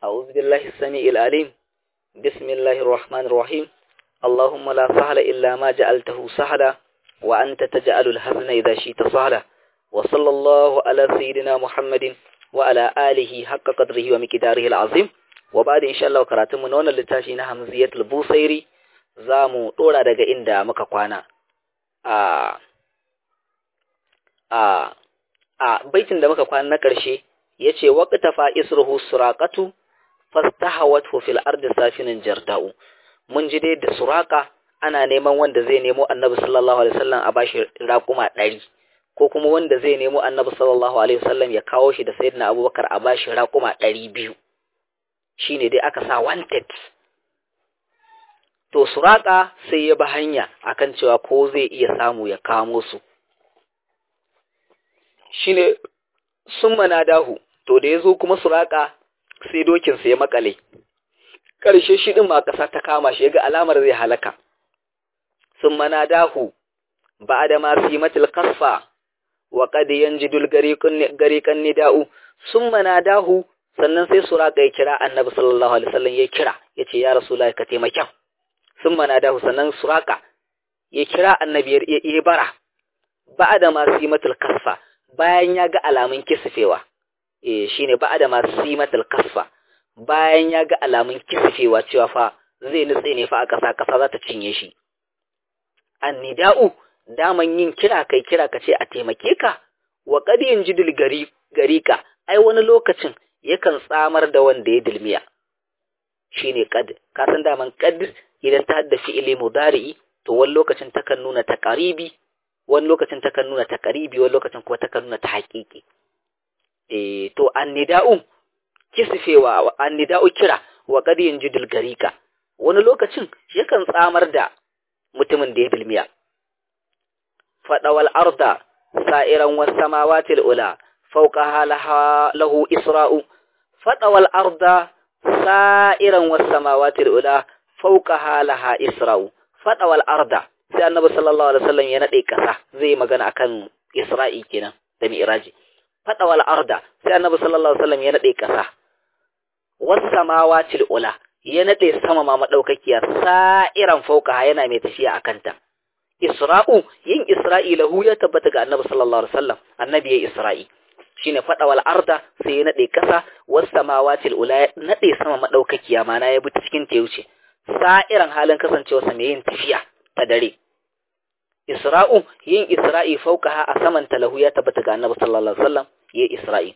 أعوذ بالله السميع العليم بسم الله الرحمن الرحيم اللهم لا سهل إلا ما جعلته سهلا وأنت تجعل الحزن إذا شئت سهلا وصلى الله على سيدنا محمد وعلى آله حق قدره ومقداره العظيم وبعد إن شاء الله كراتم من wannan littafi na Hamziyatul Busairi zamu dora daga inda muka kwana a a a baitin da muka kwana na ƙarshe yace waqtafa isruhu suraqatu fastahawathu fil ardi safinin jarda'u mun ji dai da suraka ana neman wanda zai nemo annabi sallallahu alaihi wasallam a bashi raƙuma ɗari ko kuma wanda zai nemo annabi sallallahu alaihi wasallam ya kawo shi da sayyidina abubakar a bashi raƙuma ɗari biyu shine dai aka sa wanted to suraka sai ya bi hanya akan cewa ko zai iya samu ya kamo su shine sun dahu to da ya zo kuma suraka sai dokinsa ya makale ƙarshe shi ɗin ma ƙasa ta kama shi ga alamar zai halaka sun dahu ba da masu yi matil kasfa wa ƙadiyan jidul gariƙan nida'u sun dahu sannan sai suraka ya kira annabi sallallahu alaihi wasallam ya kira ya ce ya rasu ka taimakon sun dahu sannan suraka ya kira annabi ya bara ba da masu yi matil kasfa bayan ya ga alamun kisifewa eh shine ba da masu simatul kasfa bayan ya ga alamun kisifewa cewa fa zai nutse ne fa a ƙasa ƙasa za ta cinye shi annida'u daman yin kira kai kira ka ce a taimake ka wa qad yanjidul gari gari ka ai wani lokacin yakan tsamar da wanda ya dilmiya shine qad ka san daman qad idan ta hadda fi'ili mudari'i to wani lokacin takan nuna taqaribi wani lokacin takan nuna taqaribi wani lokacin kuma takan nuna ta haƙiƙi eh to annida'u kisfewa annida'u kira wa qad yanjidul garika wani lokacin yakan tsamar da mutumin da ya bilmiya fadawal arda sa'iran was samawati ula fawqa lahu isra'u fadawal arda sa'iran was samawati ula fawqa laha isra'u fadawal arda sai annabi sallallahu alaihi wasallam ya nade kasa zai magana akan isra'i kenan da mi'raji fadawal arda sai annabi sallallahu alaihi wasallam ya nade kasa was samawati ula ya nade sama ma madaukakiya sa'iran fauka yana mai tafiya akan ta isra'u yin isra'i lahu ya tabbata ga annabi sallallahu alaihi wasallam annabi ya isra'i shine fadawal arda sai ya nade kasa was samawati ula nade sama madaukakiya mana ya bi cikin ta wuce sa'iran halin kasancewa sa mai yin tafiya ta dare Isra'u yin Isra'i faukaha a saman talahu ya tabbata ga Annabi sallallahu alaihi wasallam ya Isra'i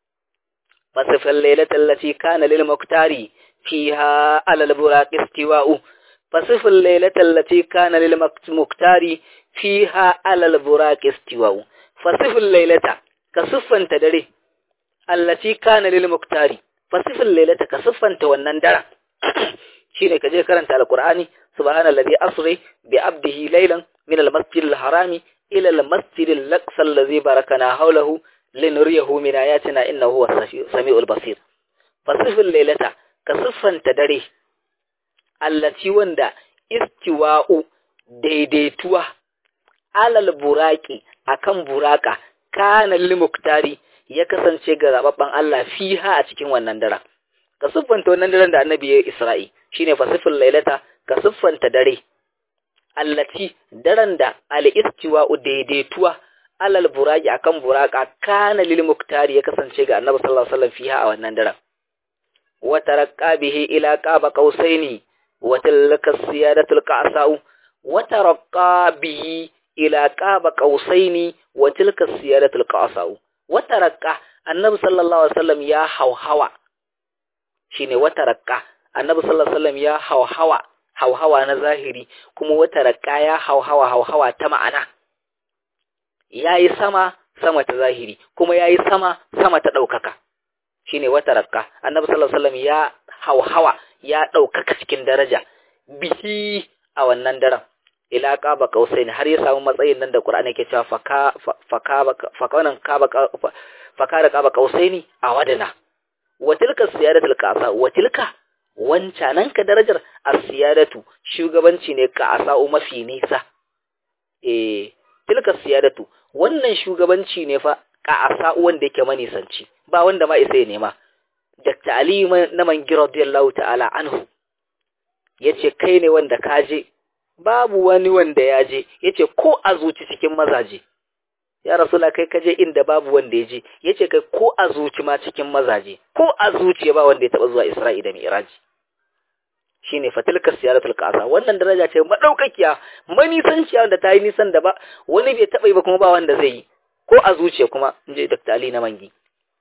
fasifal lailatal lati kana lil muktari fiha alal buraq istiwa'u fasifal lailatal lati kana lil muktari fiha alal buraq istiwa'u fasifal lailata ka siffanta dare allati kana lil muktari fasifal lailata ka siffanta wannan daren shine ka je karanta alqur'ani subhanallazi asri bi abdihi laylan من المسجد الحرام إلى المسجد الأقصى الذي باركنا حوله لنريه من آياتنا إنه هو السميع البصير فصف الليلة كصفا تدري التي وندا استواء daidaituwa alal buraki akan buraka kana lil muktari ya kasance ga zababban Allah fiha a cikin wannan daren ka siffanta wannan daren da annabi ya Isra'i shine fasifin lailata ka siffanta dare allati daren da al'istiwa'u daidaituwa alal buraki akan buraka kana lil muktari ya kasance ga annabi sallallahu alaihi wasallam fiha a wannan daren wa taraqqa bihi ila qaba qausaini wa tilka siyadatul qasau wa taraqqa bihi ila qaba qausaini wa tilka siyadatul qasau wa taraqqa annabi sallallahu alaihi wasallam ya hauhawa shine wa taraqqa annabi sallallahu alaihi wasallam ya hauhawa hauhawa na zahiri kuma wata raƙa ya hauhawa hauhawa ta ma'ana ya yi sama sama ta zahiri kuma ya yi sama sama ta ɗaukaka shi ne wata raƙa annabi sallallahu alaihi ya hauhawa ya ɗaukaka cikin daraja bihi a wannan daren ila qaba qausain har ya samu matsayin nan da Qur'ani ke cewa faka faka fakanan qaba faka da qaba qausaini a wadana wa tilka siyadatul qasa wa tilka wancanan ka darajar asiyadatu shugabanci ne ka asa'u mafi nisa eh tilka siyadatu wannan shugabanci ne fa ka asa'u wanda yake manisanci ba wanda ma isa ya nema Dr. Ali na mangi radiyallahu ta'ala anhu yace kai ne wanda ka je babu wani wanda ya je yace ko a zuci cikin mazaje ya rasula kai ka je inda babu wanda ya je yace kai ko a zuci ma cikin mazaje ko a zuciya ba wanda ya taba zuwa Isra'i da Mi'raj shine fatilka siyaratul qasa wannan daraja ce madaukakiya manisanciya wanda ta yi nisan da ba wani bai taba yi ba kuma ba wanda zai yi ko a zuciya kuma inji Dr. Ali na mangi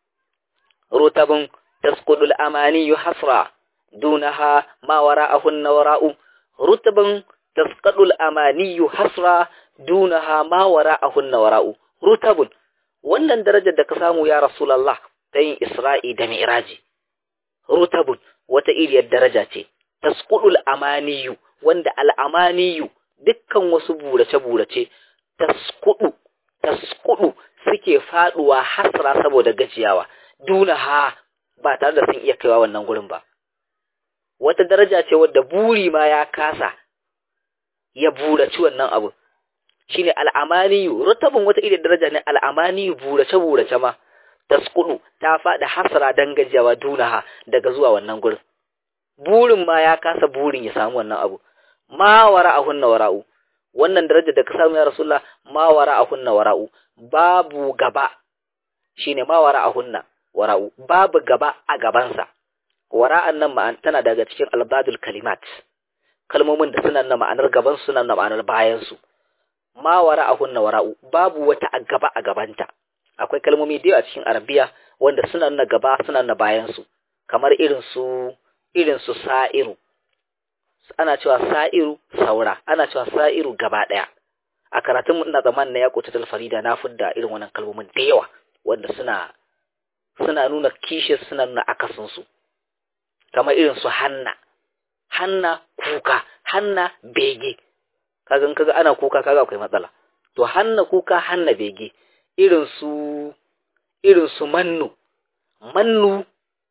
rutabun tasqudul amani hasra dunaha ma wara'ahun wara'u rutabun tasqadul amani hasra dunaha ma wara'ahun wara'u rutabun wannan darajar da ka samu ya rasulullah ta yin isra'i da mi'raji rutabun wata iriyar daraja ce tasqudul amaniyu wanda al'amaniyu dukkan wasu burace-burace tasqudu tasqudu suke faduwa hasra saboda gajiyawa dunaha ba tare da sun iya kaiwa wannan gurin ba wata daraja ce wadda buri ma ya kasa ya buraci wannan abu shine al'amaniyu rutabun wata irin daraja ne al'amaniyu burace burace ma tasqudu ta fada hasra dan gajiyawa dunaha daga zuwa wannan gurin burin ma ya kasa burin ya samu wannan abu ma wara'ahunna wara'u wannan daraja da ka samu ya rasulullah ma wara'ahunna wara'u babu gaba shine ma wara'ahunna wara'u babu gaba a gabansa wara'an nan ma'an tana daga cikin albadul kalimat kalmomin da suna na ma'anar gaban suna na ma'anar bayan su ma wara'ahunna wara'u babu wata a gaba a gabanta akwai kalmomi da a cikin arabiya wanda suna na gaba suna na bayan su kamar irin su irin su sa'iru ana cewa sa'iru saura ana cewa sa'iru gaba daya a karatun ina zaman na ya kuta farida na fudda irin wannan kalmomin da yawa wanda suna suna nuna kishe suna nuna akasinsu kamar irin su hanna hanna kuka hanna bege kaga kaga ana kuka kaga akwai matsala to hanna kuka hanna bege irin su irin su mannu mannu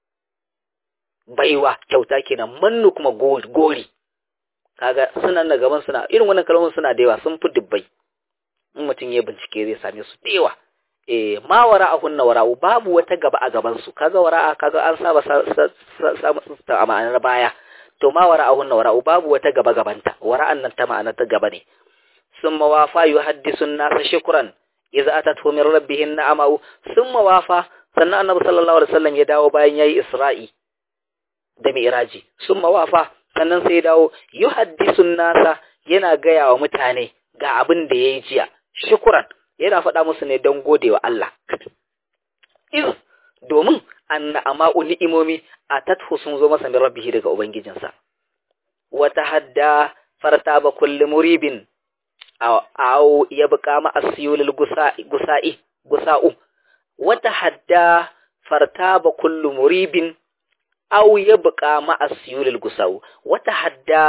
baiwa kyauta kenan mannu kuma gori kaga suna na gaban suna irin wannan kalmomin suna da yawa sun fi dubbai in mutum ya bincike zai same su da yawa eh ma wara'ahunna wara'u babu wata gaba a gaban su kaga wara'a kaga an saba samu a ma'anar baya to ma wara'ahunna wara'u babu wata gaba gabanta wara'an nan ta ma'anar ta gaba ne summa wafa yuhaddisu an-nasa shukran idza atatuhu min rabbihin na'amu summa wafa sannan annabi sallallahu alaihi wasallam ya dawo bayan yayi isra'i da mi'raji summa wafa sannan sai ya dawo yuhaddisu an-nasa yana gaya wa mutane ga abin da yayi jiya shukran yana faɗa musu ne don gode wa Allah. Iz, domin an na'ama'u ni'imomi a tathu sun zo masa min rabbihi daga Ubangijinsa. Wata hadda farta ba kulli muribin, aw ya buƙa ma'asiyulil gusa'i, gusa'u. Wata hadda farta ba kulli muribin, aw ya buƙa ma'asiyulil gusa'u. Wata hadda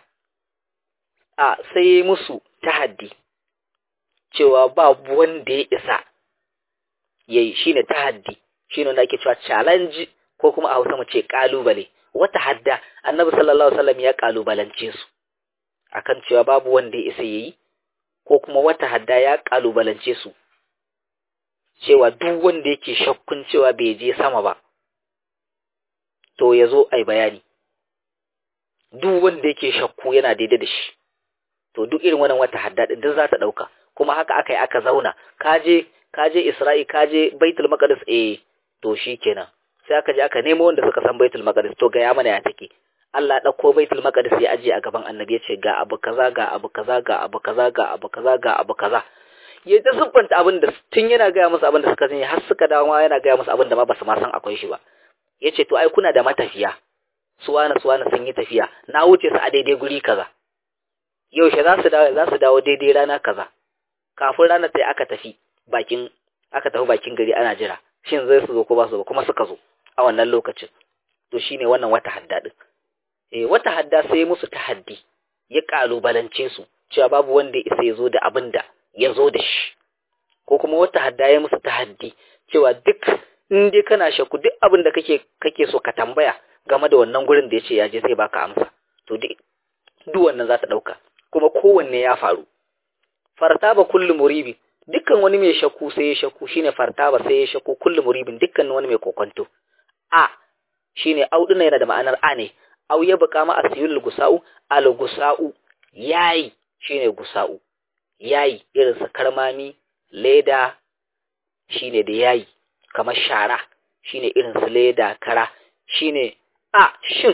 a sai musu tahaddi. cewa babu wanda ya isa ya yi shi ne tahaddi shi ne wanda ake cewa challenge ko kuma a hausa mu ce kalubale wata hadda annabi sallallahu alaihi wasallam ya kalubalance su akan cewa babu wanda ya isa yayi ko kuma wata hadda ya kalubalance su cewa duk wanda yake shakkun cewa bai je sama ba to ya zo ai bayani duk wanda yake shakku yana daidai da shi to duk irin wannan wata hadda din duk za ta dauka kuma haka aka yi aka zauna kaje kaje Isra'i kaje Baitul Maqdis eh to shikenan sai aka je aka nemo wanda suka san Baitul Maqdis to ga ya mana ya take Allah ya dauko Baitul Maqdis ya aje a gaban Annabi ya ce ga abu kaza ga abu kaza ga abu kaza ga abu kaza ga abu kaza ya ta siffanta abin da tun yana gaya musu abin da suka sani har suka dawo ma yana gaya musu abin da ma basu ma san akwai shi ba yace to ai kuna da matafiya suwana suwana sun yi tafiya na wuce su a daidai guri kaza yaushe za su dawo za su dawo daidai rana kaza kafin ranar sai aka tafi bakin aka tafi bakin gari ana jira shin zai su zo ko ba su zo kuma suka zo a wannan lokacin to shine wannan wata hadda din eh wata hadda sai musu tahaddi ya kalubalance su cewa babu wanda ya isa ya zo da abin da ya zo da shi ko kuma wata hadda ya musu tahaddi cewa duk in dai kana shakku duk abin da kake kake so ka tambaya game da wannan gurin da yace ya je zai baka amsa to duk duk wannan za ta dauka kuma kowanne ya faru fartaba kullu muribi dukkan wani mai shakku sai ya shakku shine fartaba sai ya shakku kullu muribin dukkan wani mai kokonto a shine au din yana da ma'anar a ne au ya buka ma asiyul gusa'u al gusa'u yayi shine gusa'u yayi irin su karmami leda shine da yayi kamar shara shine irin su leda kara shine a shin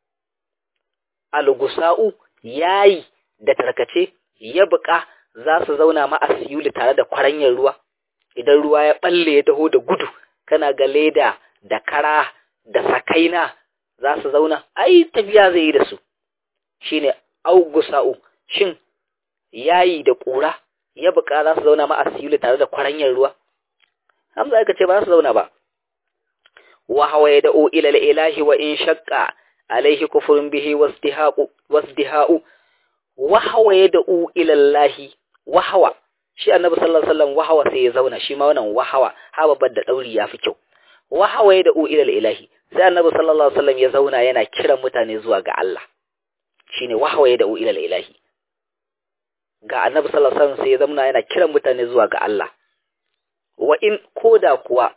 al gusa'u yayi da tarkace ya buka za su zauna ma asiyuli tare da kwaranyar ruwa idan ruwa ya balle ya taho da gudu kana ga leda da kara da sakaina za su zauna ai tafiya zai yi da su shine augusa'u shin yayi da ƙura ya buƙa za su zauna ma asiyuli tare da kwaranyar ruwa hamza aka ce ba za su zauna ba wa hawa ya da'u ila ilahi wa in shaqqa alaihi kufrun bihi wasdihaqu wasdiha'u wa hawa ya da'u ila allahi wa hawa shi annabi sallallahu alaihi wasallam wahawa sai ya zauna shi ma wannan wahawa ha babbar da dauri yafi kyau wahawa ya da'u ila ilahi sai annabi sallallahu alaihi wasallam ya zauna yana kiran mutane zuwa ga Allah shine wahawa ya da'u ila ilahi ga annabi sallallahu alaihi wasallam sai ya zauna yana kiran mutane zuwa ga Allah wa in koda kuwa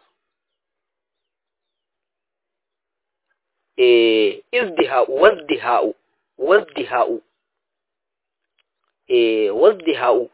eh izdiha'u wazdiha'u wazdiha'u eh wazdiha'u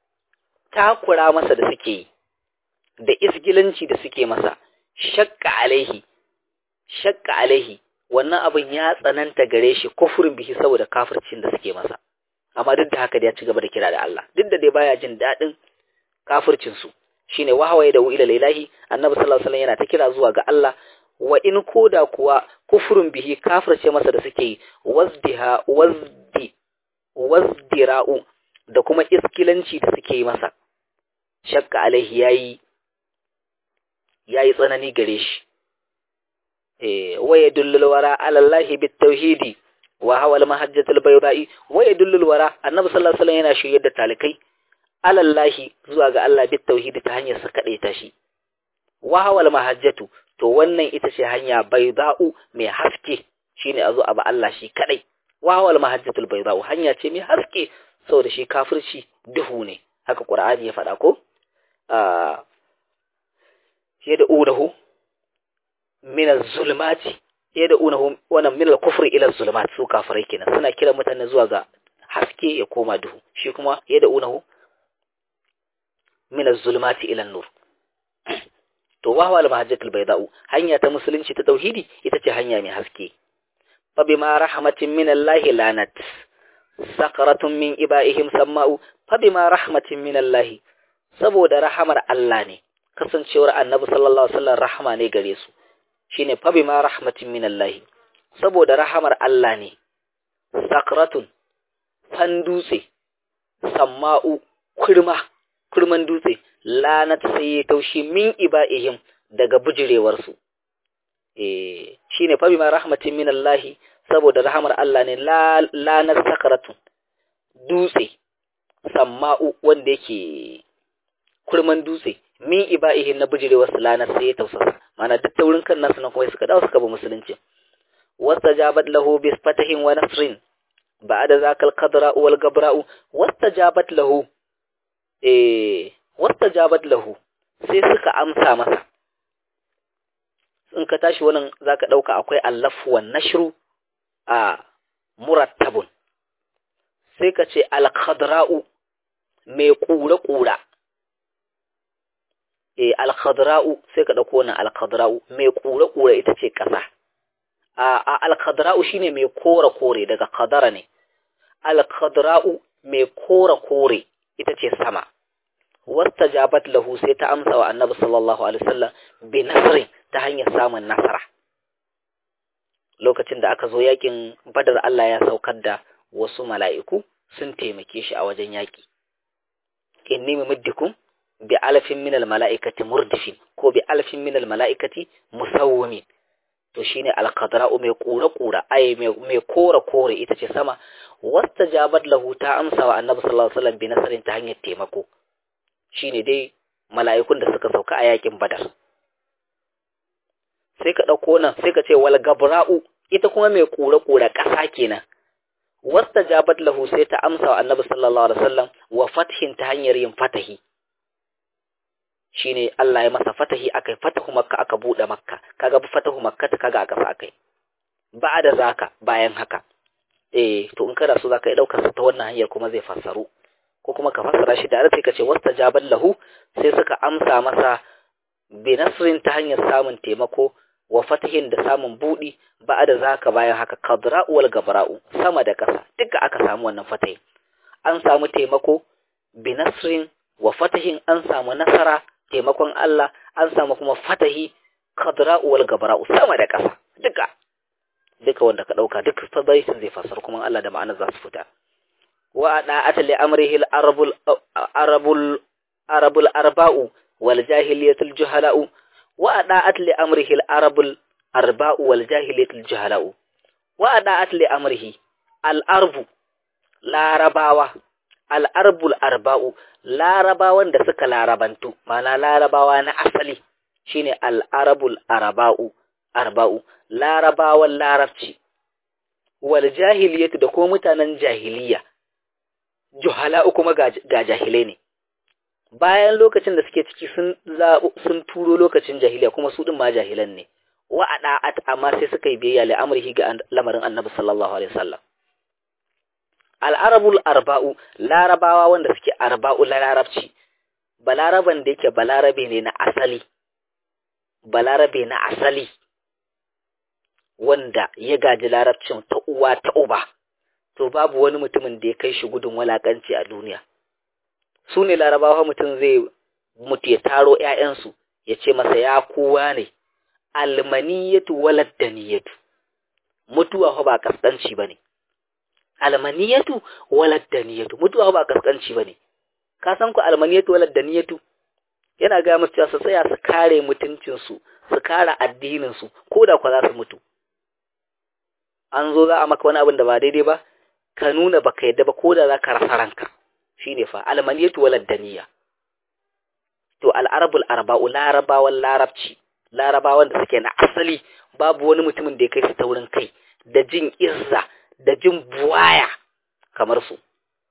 takura masa da suke yi da isgilanci da suke masa shakka alaihi shakka alaihi wannan abin ya tsananta gare shi kufurin bihi saboda kafircin da suke masa amma duk da haka da ya ci gaba da kira da Allah duk da dai baya jin daɗin kafircin su shine wahawaye da ila lillahi annabi sallallahu alaihi wasallam yana ta kira zuwa ga Allah wa in koda kuwa kufurin bihi kafirce masa da suke yi wazdiha wazdi wazdira'u da kuma iskilanci da suke yi masa shakka alaihi yayi yayi tsanani gare shi eh waya dullul wara ala allahi bit tauhidi wa hawa al mahajjatul bayda'i waya dullul wara annabi sallallahu alaihi wasallam yana shiryar da talikai ala allahi zuwa ga Allah bit tauhidi ta hanyar sa kade ta shi wa hawa al mahajjatu to wannan ita ce hanya bayda'u mai haske shine azo abu Allah shi kadai wa hawa al mahajjatul bayda'u hanya ce mai haske saboda shi kafirci duhu ne haka qur'ani ya faɗa ko a yad'unahu min az-zulumati yad'unahu wannan min al-kufri ila az-zulumat su kafirai kenan suna kira mutane zuwa ga haske ya koma duhu shi kuma yad'unahu min az-zulumati ila an-nur to wa wal mahajjatul bayda'u hanya ta musulunci ta tauhidi ita ce hanya mai haske fa bima rahmatin min Allah lanat sakaratun min iba'ihim samma'u fa bima rahmatin min Allah saboda rahamar Allah ne kasancewar annabi sallallahu alaihi wasallam rahama ne gare su shine fa bima rahmatin min Allah saboda rahamar Allah ne sakratun fan dutse samma'u kurma kurman dutse lanat sai ya taushi min iba'ihim daga bujirewar su eh shine fa bima rahmatin min Allah saboda rahamar Allah ne lanat sakratun dutse samma'u wanda yake kurman dutse min iba'ihin na bijirewar sulana sai ya tausasa mana duk taurin kan nasu na kuma suka dawo suka bi musulunci wastajabat lahu bi fatahin wa nasrin ba'da zakal qadra wal gabra'u wastajabat lahu eh wastajabat lahu sai suka amsa masa in ka tashi wannan zaka dauka akwai allafu wan nashru a murattabun sai ka ce al qadra'u mai kura kura e alkhadra'u sai ka dauko wannan alkhadra'u mai kure kure ita ce kasa a alkhadra'u shine mai kore kore daga khadara ne alkhadra'u mai kore kore ita ce sama wastajabat lahu sai ta amsa wa annabi sallallahu alaihi wasallam bi nasrin ta hanyar samun nasara lokacin da aka zo yakin badar Allah ya saukar da wasu mala'iku sun taimake shi a wajen yaki inni mumiddikum bi alfin minal mala'ikati murdifin ko bi alfin minal mala'ikati musawwimin to shine alqadra'u mai kura kura ai mai kora kore ita ce sama wastajabat lahu ta amsa wa annabi sallallahu alaihi wasallam bi nasarin ta hanyar taimako shine dai mala'ikun da suka sauka a yakin badar sai ka dauko nan sai ka ce wal gabra'u ita kuma mai kura kura kasa kenan wastajabat lahu sai ta amsa wa annabi sallallahu alaihi wasallam wa fathin ta hanyar yin fatahi shine Allah ya masa fatahi akai fatahu makka aka bude makka kaga fatahu makka ta kaga aka sa akai ba da zaka bayan haka eh to in kana so zaka yi daukar sa ta wannan hanyar kuma zai fassaru ko kuma ka fassara shi da sai ka ce wastajabal lahu sai suka amsa masa bi nasrin ta hanyar samun taimako wa fatahin da samun budi ba da zaka bayan haka kadra'u wal gabra'u sama da ƙasa duka aka samu wannan fatahin an samu taimako bi nasrin wa fatahin an samu nasara taimakon Allah an samu kuma fatahi kadra'u wal gabra'u sama da ƙasa duka duka wanda ka dauka duk fadaisin zai fasar kuma Allah da ma'anar za su fita wa da'at li amrihi al arabul arabul arabul arba'u wal jahiliyatul juhala'u wa da'at li amrihi al arabul arba'u wal jahiliyatul juhala'u wa da'at li amrihi al arbu larabawa al arbul arba'u larabawan da suka larabantu mana larabawa na asali shine al arabul arba'u arba'u larabawan larabci wal jahiliyatu da kuma mutanen jahiliya juhala'u kuma ga jahilai ne bayan lokacin da suke ciki sun sun turo lokacin jahiliya kuma su din ma jahilan ne wa ada'at amma sai suka yi biyayya li amrihi ga lamarin annabi sallallahu alaihi wasallam al-arabul arba'u larabawa wanda suke arba'u larabci balaraban da yake balarabe ne na asali balarabe na asali wanda ya gaji larabcin ta uwa ta uba to babu wani mutumin da ya kai shi gudun walakanci a duniya su ne larabawa mutum zai mutu ya taro ‘ya'yansu ya ce masa ya kowa ne almaniyatu waladdaniyatu mutuwa ba kaskanci ba ne almaniyatu waladdaniyatu mutuwa ba kaskanci ba ne ka san ku almaniyatu waladdaniyatu yana ga musu cewa su tsaya su kare mutuncinsu su kare addininsu ko da kwa za su mutu an zo za a maka wani abin da ba daidai ba ka nuna baka yadda ba ko da za ka rasa ranka shine fa almaniyatu walad daniya to al'arabul arba'u larabawan larabci larabawan da suke na asali babu wani mutumin da ya kai su taurin kai da jin izza da jin buwaya kamar su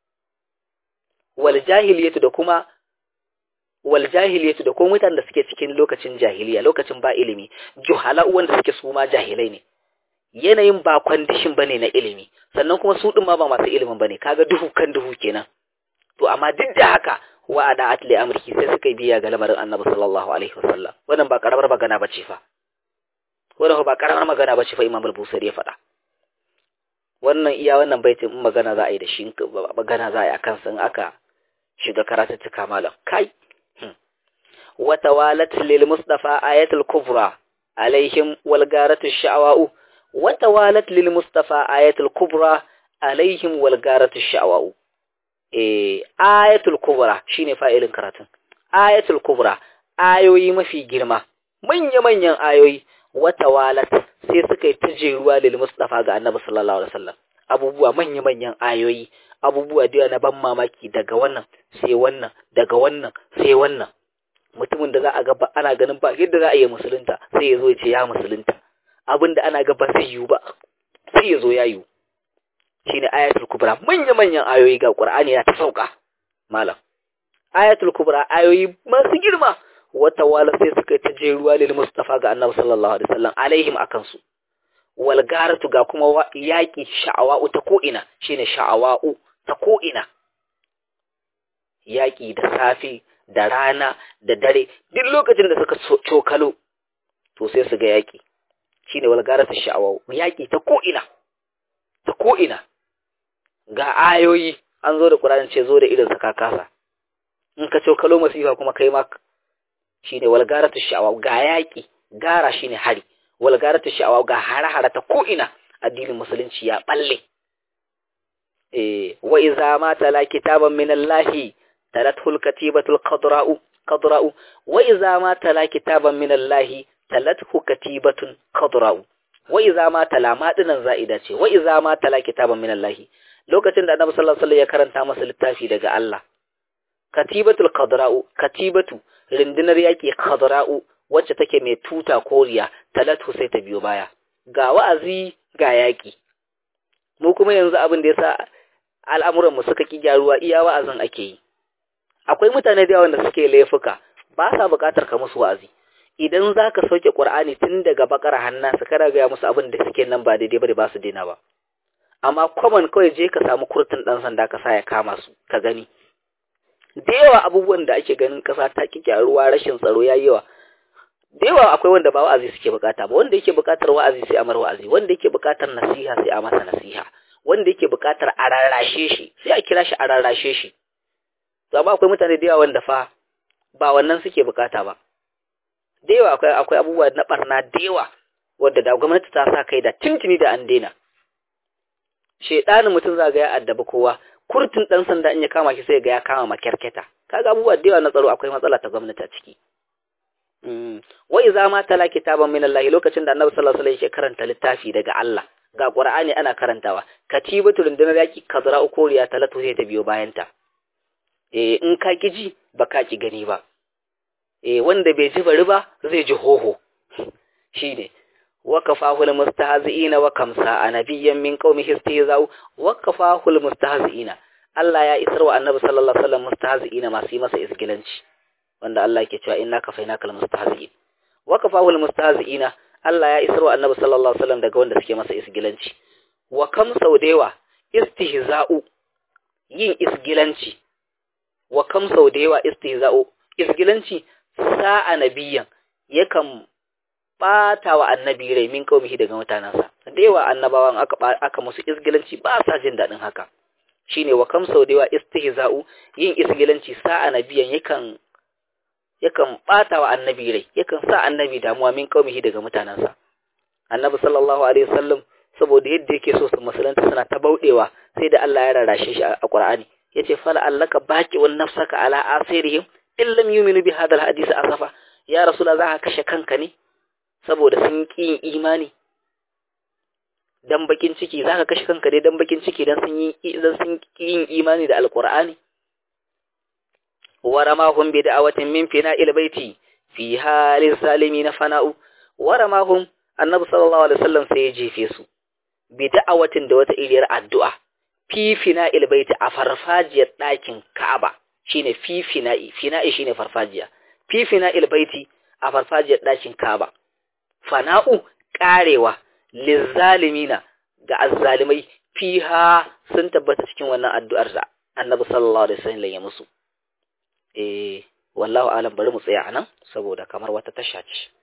wal jahiliyatu da kuma wal jahiliyatu da kuma mutanen da suke cikin lokacin jahiliya lokacin ba ilimi juhala wanda suke su ma jahilai ne yanayin ba kwandishin bane na ilimi sannan kuma su din ma ba masu ilimin bane kaga duhu kan duhu kenan to amma duk da haka wa ada atli amriki sai suka biya ga lamarin annabi sallallahu alaihi wasallam wannan ba karamar magana bace fa wannan ba karamar magana bace fa imam al-busari ya faɗa wannan iya wannan baitin in magana za a yi da shi magana za a yi akan san aka shiga karatuttuka malam kai wa tawalat lil mustafa ayatul kubra alaihim wal garatu sha'wa'u وتوالت للمصطفى آية الكبرى عليهم والغارة الشعواء إيه آية الكبرى شيني فائل كراتن آية الكبرى آيوي ما في جرمة من يمن ين آيوي وتوالت سيسكي تجيروا للمصطفى ga annabi sallallahu alaihi wasallam abubuwa manya manyan ayoyi abubuwa da na ban mamaki daga wannan sai wannan daga wannan sai wannan mutumin da za a ga ana ganin ba yadda za a yi musulunta sai ya zo ya ce ya musulunta abin da ana gaba zai yiwu ba sai ya zo ya yiwu shi ne ayatul kubra manya-manyan ayoyi ga ƙur'ani na ta sauka malam ayatul kubra ayoyi masu girma wata wala sai suka yi ta je ruwa lil mustafa ga annabi sallallahu alaihi wasallam alaihim akan su wal garatu ga kuma yaki sha'awa'u ta ko'ina shine sha'awa'u ta ko'ina yaki da safi da rana da dare duk lokacin da suka cokalo to sai su ga yaki shine walgarata sha'awa yaƙi ta ko'ina ta ko'ina ga ayoyi an zo da ƙuranin ce zo da irin ka kasa in ka ce kalo masifa kuma kai ma shine walgarata sha'awa ga yaƙi gara shine hari walgarata sha'awa ga hare-hare ta ko'ina addinin musulunci ya balle eh wa iza ma tala kitaban min Allah talatul katibatul qadra'u qadra'u wa iza ma tala kitaban min Allah talathu katibatun qadra'u wa iza ma tala ma dinan za'ida ce wa iza ma tala kitaban min Allah lokacin da Annabi sallallahu alaihi wasallam ya karanta masa littafi daga Allah katibatul qadra'u katibatu rindinar yaki qadra'u wacce take mai tuta koriya talatu sai ta biyo baya ga wa'azi ga yaki mu kuma yanzu abin da yasa al'amuran mu suka ki gyaruwa iya wa'azin ake yi akwai mutane da yawan da suke laifuka ba sa buƙatar ka musu wa'azi idan za ka sauke ƙur'ani tun daga bakar hannansa kada gaya musu abin da suke nan ba daidai ba da ba su daina ba amma kwaman kawai je ka samu kurtin ɗan sanda ka sa ya kama su ka gani da yawa abubuwan da ake ganin ƙasa ta ki ruwa rashin tsaro ya yawa da yawa akwai wanda ba wa'azi suke bukata ba wanda yake bukatar wa'azi sai a mar wa'azi wanda yake bukatar nasiha sai a masa nasiha wanda yake bukatar a rarrashe shi sai a kira shi a rarrashe shi to amma akwai mutane da yawa wanda fa ba wannan suke bukata ba da yawa akwai akwai abubuwa na barna da yawa wanda da gwamnati ta sa kai da tintini da an daina shedanin mutum za ga ya addabi kowa kurtin dan sanda in ya kama shi sai ga ya kama makyarketa kaga abubuwa da yawa na tsaro akwai matsala ta gwamnati a ciki wa iza ma tala kitaban min Allah lokacin da Annabi sallallahu alaihi wasallam ya karanta littafi daga Allah ga Qur'ani ana karantawa katibatu rundunar yaki kazra ukoriya talatu sai ta biyo bayan ta eh in ka kiji ba ka ki gani ba eh wanda bai ji bari ba zai ji hoho shine wakafahu almustahzi'ina wa kamsa anabiyyan min qaumihi istihza'u wakafahu almustahzi'ina Allah ya isar wa Annabi sallallahu alaihi wasallam mustahzi'ina masu yi masa isgilanci wanda Allah yake cewa inna kafainaka almustahzi'in wakafahu almustahzi'ina Allah ya isar wa Annabi sallallahu alaihi wasallam daga wanda suke masa isgilanci wa kam saudewa istihza'u yin isgilanci wa kam saudewa istihza'u isgilanci sa'a nabiyyan yakan bata wa annabi rai min kaumihi daga mutanansa da yawa annabawan aka aka musu isgilanci ba sa jin dadin haka shine wa kam saudewa istihza'u yin isgilanci sa'a nabiyan yakan yakan bata wa annabi rai yakan sa annabi damuwa min kaumihi daga mutanansa annabi sallallahu alaihi wasallam saboda yadda yake so su musulunta suna ta baudewa sai da Allah ya rarrashe shi a Qur'ani yace fala allaka baqi wan nafsaka ala asirihim in lam yu'minu bi hadha alhadith asafa ya rasulullah za ka kashe kanka ne saboda sun ki imani dan bakin ciki za ka kashe kanka ne dan bakin ciki dan sun yi dan sun ki yin imani da alqur'ani waramahum bi da'awatin min fina'il baiti fi halin salimin fana'u waramahum annabi sallallahu alaihi wasallam sai ya jefe su bi da'awatin da wata iriyar addu'a fi fina'il baiti a farfajiyar ɗakin Ka'aba shine fi fina'i fina'i shine farfajiya fi fina'il baiti a farfajiyar ɗakin Ka'aba fana'u karewa lizzalimina ga azzalimai fiha sun tabbata cikin wannan addu'ar da annabi sallallahu alaihi wasallam ya musu eh wallahu alam bari mu tsaya anan saboda kamar wata tasha ce